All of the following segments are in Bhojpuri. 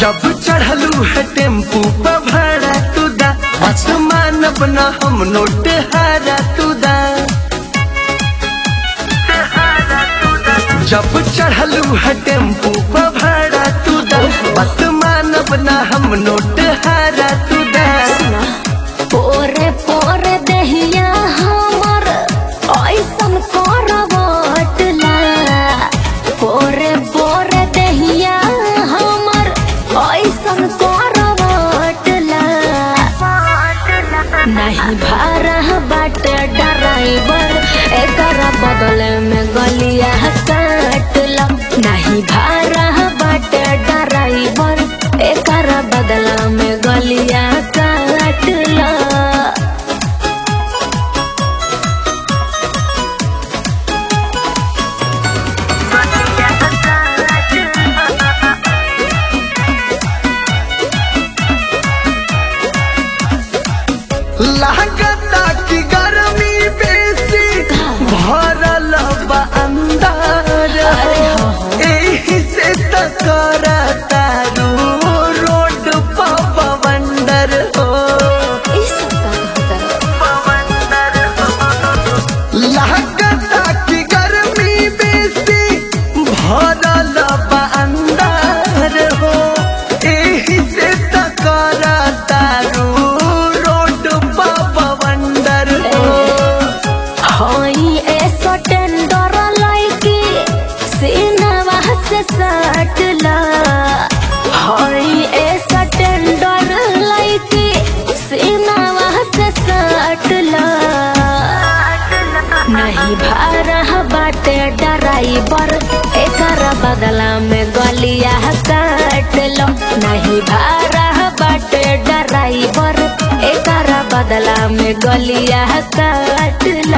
जब चढ़लू है टेम्पू पर भाड़ा तू दा अच्छा। मानब न हम नोट हारा तू दा जब चढ़लू है टेम्पू पर भाड़ा तू दा बात मानब न हम नोट हारा तू दा पोरे पोरे दहिया हमर ऐसन करवटला पोरे पोरे दहिया हमर ऐसन करवटला नहीं भारह बाट ड्राइवर एकर बदले में गलिया काटला नहीं भारह बाट ड्राइवर एकर बदला में गलिया काटला लागता की गर्मी बेसी भरल बा अंदर अरे हो, हो। एही से त करता रू रोड पर बवंडर हो ई सब का कहता लागता की गर्मी बेसी भरल बा अंदर हो एही से त करता रू रोड पर बवंडर हो हई ऐसो टेंडर लाइकी सीनवा से सटला हई ऐसो टेंडर लाइकी सीनवा से सटला नहीं भारह बाटे ड्राइवर एकर बदला में गलिया काट लो नहीं भारह बाटे ड्राइवर एकर बदला में गलिया काट लो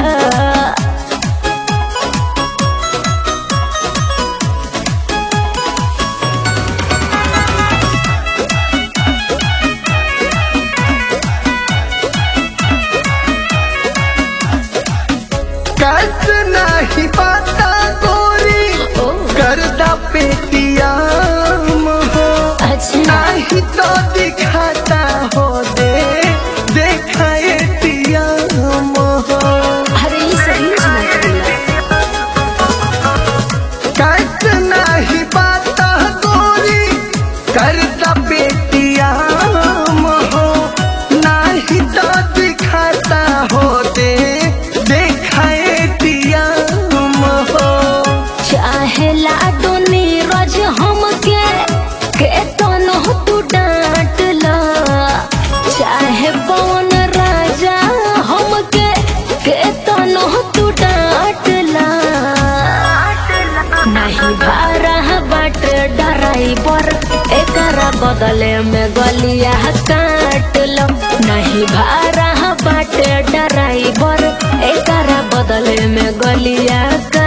कस नहीं पाता गोरी ओ। करदा पेटिया हो अच्छा नहीं तो दिखाता हो दे देखा एटीएम हो अरे ये सही मत बोला कस नहीं पाता गोरी करदा पेटिया हो नहीं तो दिखाता हो दे देखा एटीएम हो चाहे लाडो नीरज हमके के तनो तू डांट ला चाहे पवन राजा हमके के तनो तू डांट ला नहीं भारह बाट ड्राइवर एकर बदले में गलिया काट लो नहीं भारह बाट ड्राइवर एकर बदले में गलिया